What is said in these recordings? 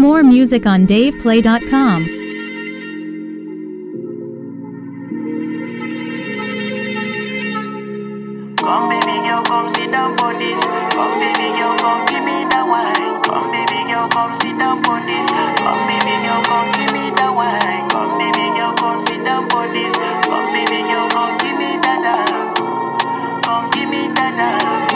More music on DavePlay.com. Come baby girl, come sit down on this. Come baby girl, come give me that wine. Come baby girl, come sit down on this. Come baby girl, come give me that wine. Come baby girl, come sit down on this. Come baby girl, come give me that dance. Come give me that dance.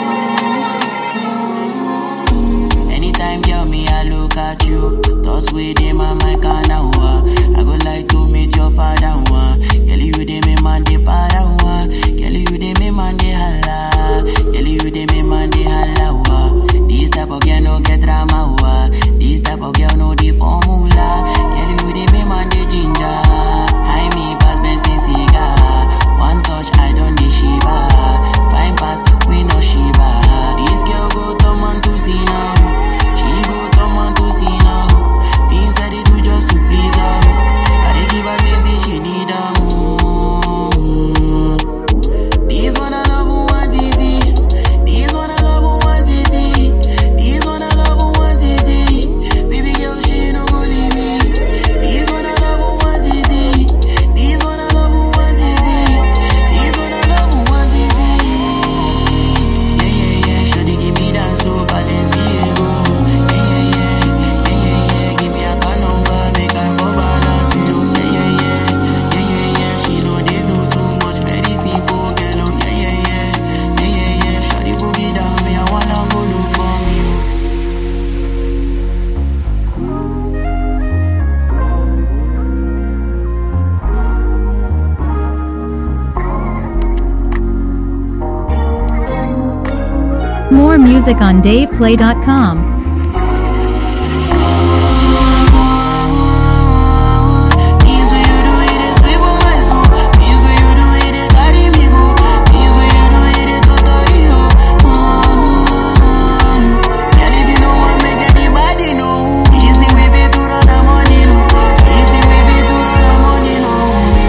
Anytime, girl, me I look at you. Thoughts within my mind can now. I go like to meet your father. One. Girl, you dey me man dey para. One. Girl, you dey me man dey holla. Girl, you dey me man dey holla. Wa. This type of girl no get drama. Wa. This type of girl no the formula. Girl, you dey me man dey ginger. High me pass Benson cigar. One touch, I don't dey shiva. Fine pass, we no shiva. This girl go turn man to see now. She go turn man to see now. Things that they do just to please her. I dey give her things say she need her more. This one I love who want easy. This one I love who want easy. This one I love who want easy. Baby girl, she no go leave me. This one I love who want easy. This one I love who want easy. This one I love who want easy. Yeah yeah yeah, shawty give me that slow Balenciaga. Yeah yeah yeah, yeah yeah yeah, give me a car number, make I for balance you. Yeah yeah yeah, yeah yeah yeah, she know they do too much, very simple girl. Oh yeah yeah yeah, yeah yeah yeah, shawty boogie down, me I wanna go look for you. More music on DavePlay.com. Things when you do it, they sweep on my soul. Things when you do it, they carry me go. Things when you do it, they totally ho. Mm. Girl, if you know what make anybody know. It's the way we do run the money low. It's the way we do run the money low.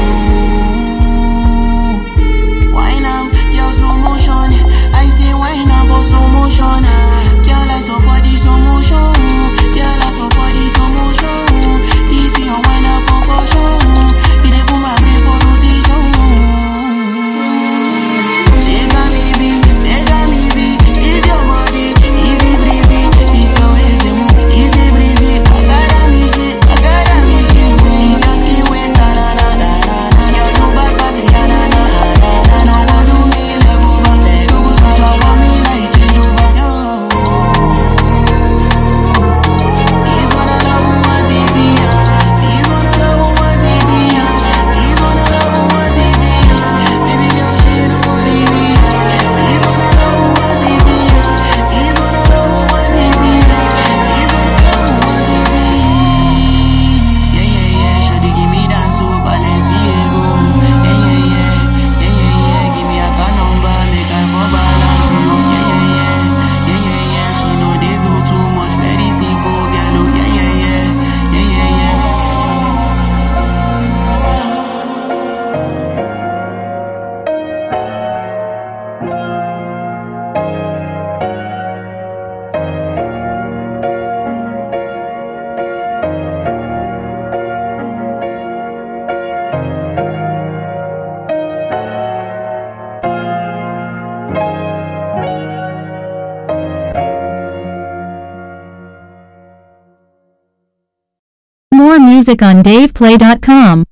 Wine am, girl slow motion. I say wine am for slow motion. Girl I saw body slow motion. Girl I saw body slow motion. This your wine am concussion. You dey put my brain for rotation. Take am easy, take am easy. It's your body, easy breezy. This your waist dey move, easy breezy. Agara me shit, agara me shit. This your skin wet, na na na na na. Girl you bad pass Rihanna na na na. No go do me leg over, you go switch up on me like change over. This one I love who want easy, ah. This one I love who want easy, ah. This one I love who want easy, ah. Baby girl, she no go leave me, ah. This one I love who want easy, ah. This one I love who want easy, ah. This one I love who want easy. Yeah yeah yeah, shawty give me that so Balenciaga. Yeah yeah yeah, yeah yeah yeah, give me a car number, make I for balance you. Yeah yeah yeah, yeah yeah yeah, she know they do too much, very simple girl. Oh yeah yeah yeah, yeah yeah yeah. More music on DavePlay.com.